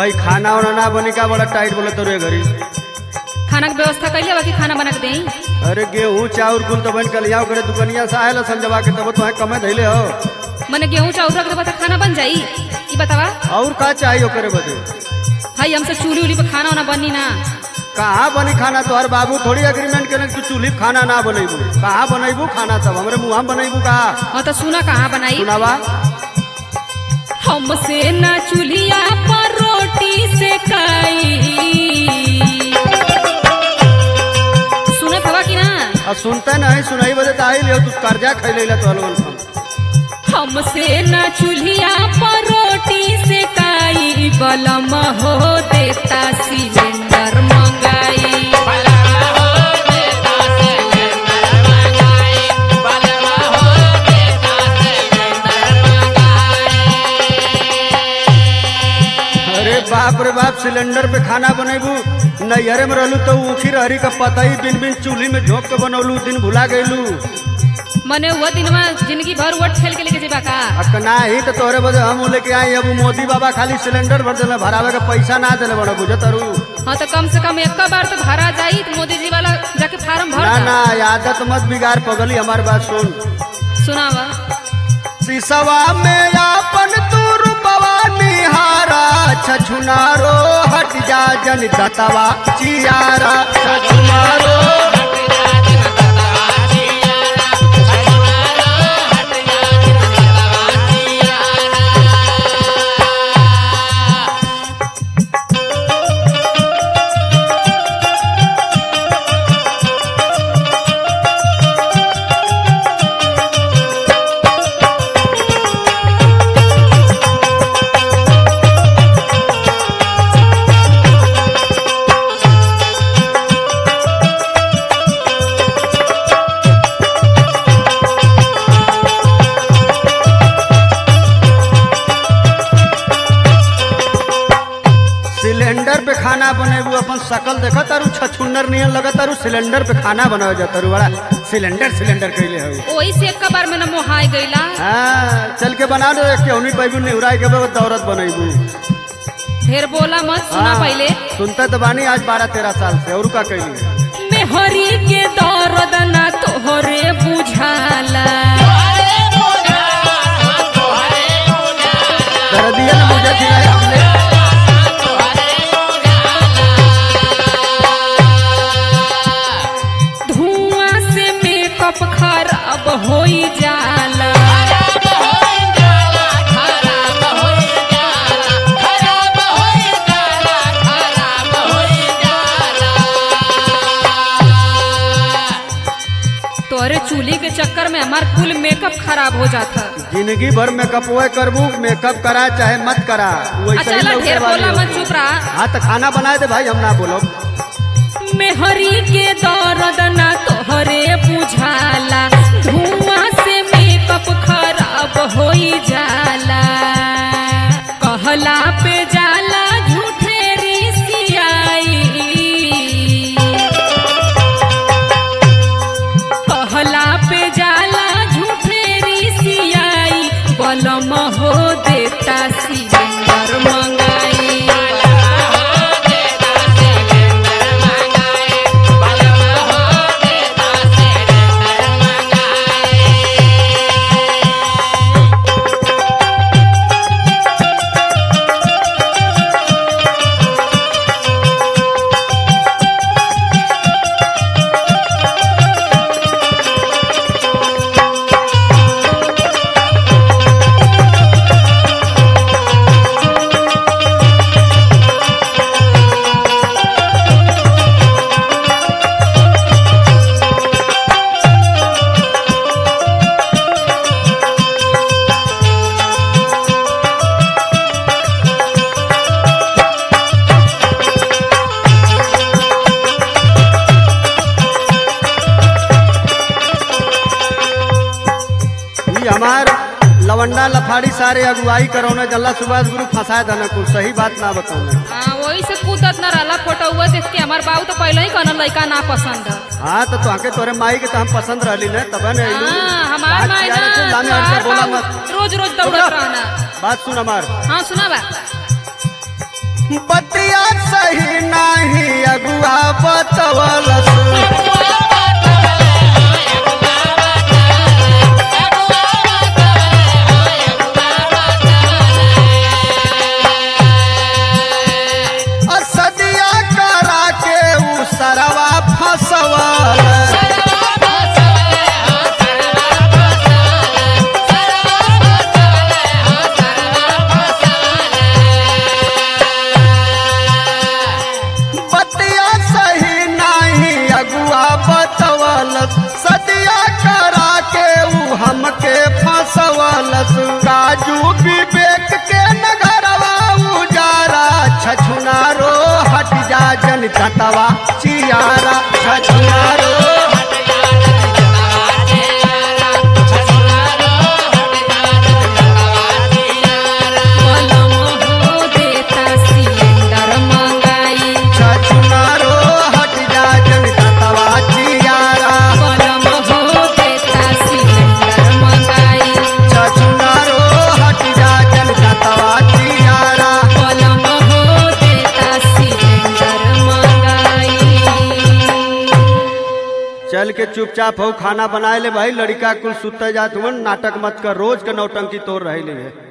भाई खाना वाना ना बनी का बड़ा टाइट बोले तोरे घरी खाना के व्यवस्था कैले बाकी खाना बना के देई अरे गेहूं चाउर कुल तो बन कल यहाँ करे दुकनिया से आयल संजवा के तब तो कमे धैले हो मने गेहूं चाउर रख देबा त खाना बन जाई ई बतावा और का चाहिए ओकरे बदे भाई हमसे चूल्ही उली पे खाना वाना बनी ना कहाँ बनी खाना तोहर बाबू थोड़ी एग्रीमेंट करे तू चूल्ही पे खाना ना बनेबू कहाँ बनेबू खाना सब हमरे मुँह बनेबू कहा हाँ तो सुना कहाँ बनाई सुनावा हमसे ना चूल्हिया पर रोटी सेकाई सुनत हवा कि ना अब सुनते नहीं सुनाई बदे तो आई लियो तू कर्जा खैले ला तो लोगन हम हमसे ना चूल्हिया पर रोटी सेकाई बलम हो देता सिलेंडर मंगाई अरे बाप रे बाप सिलेंडर पे खाना बनेबू नैहरे में रहलू तो उखी रहरी का पता ही बिन बिन चूल्ही में झोंक के बनौलू दिन भुला गईलू मने वो दिनवा जिंदगी भर वट खेल के लेके जेबा का अकना ही तो तोरे बदे हम लेके आई अब मोदी बाबा खाली सिलेंडर भर देले भरावे के पैसा ना देले बड़ा बुझत अरू हाँ तो कम से कम एक बार तो भरा जाई तो मोदी जी वाला जाके फार्म भर ना दा। ना आदत मत बिगाड़ पगली हमारी बात सुन सुनावा सिसवा में आपन तू रूपवा निहारा छछुनारो हट जा जन दतवा चियारा छछुनारो सिलेंडर पे खाना बनेबू अपन शकल देखा तारू छछुन्नर नियन लगा तारू सिलेंडर पे खाना बनावे जा तारू बड़ा सिलेंडर सिलेंडर कैले हो वही से एक बार में न मोहाई गईला हाँ चल के बना दो केहनी पैबू निहुराई के बाद दौरत बनेबू ढेर बोला मत सुना हाँ, पहले सुनता तो बानी आज बारह तेरह साल से और का कैली मेहरी के दर्द ना तोहरे बुझाला दर्दिया ने मुझे खिलाया हमने धुआं से मेकअप खराब होई जाला तोरे चूल्ही के चक्कर में हमार कुल मेकअप खराब हो जाता जिंदगी भर मेकअप हुए करबू मेकअप करा चाहे मत करा वैसे अच्छा ही ला लौटे ढेर वाली बोला मत होगी। चुप रहा हाँ तो खाना बनाए दे भाई हम ना बोलो मेहरी के दर्द ना तोहरे बुझाला धुआं से मेकअप खराब होई जाला कहला पे जाला झूठे रिसियाई कहला पे जाला झूठे रिसियाई बलम हो देता सिलेंडर मंगाई ये हमार लवंडा लफाड़ी सारे अगुवाई करौने जल्ला सुभाष गुरु फंसाए दना कुल सही बात ना बताऊँ हाँ वही से कूदत न रहला फोटो हुआ देख के हमार बाबू तो पहले ही कहना लड़का ना पसंद है हाँ तो तुहके तोरे माई के तो हम पसंद रहली ना तब न अइलू। हाँ हमार बात माई किया ना रहे, लामे हट के तोहार बोला बाबू मत रोज रोज दौड़त रहना बात सुन हमार हाँ सुना बा बतिया सही नाही अगुआ बतवलस असदिया करा के उ सरवा फसवल बतिया सही नाही अगुआ बतवलस सदिया करा के उ हमके फसवलस काजू विवेक के नगरवा उजारा छछुनारो हट जा जन ततवा चियारा छछुनारो कलम हो देता सिलेंडर मंगाई छछुनारो हट जा जन ततवा चियारा कलम हो देता सिलेंडर मंगाई छछुनारो हट जा जन ततवा चियारा कलम हो देता सिलेंडर मंगाई चल के चुपचाप हो खाना बनाए ले भाई लड़का कुल सुते जात हुवन नाटक मत कर रोज के नौटंकी तोड़ रहे ले